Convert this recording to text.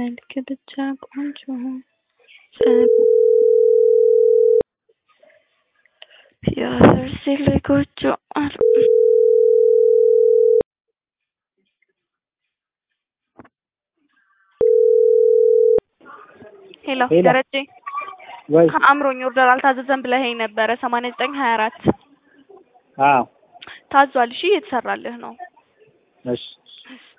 መልክ ብቻ ቆንጆ የፈርሴ ላይ ጎጆ አሉ ሄሎ ሄሎ። ደረጀ ወይ ከአእምሮኝ ኦርደር አልታዘዘም ብለኸኝ ነበረ ሰማንያ ዘጠኝ ሀያ አራት አዎ ታዟል እሺ እየተሰራልህ ነው እሺ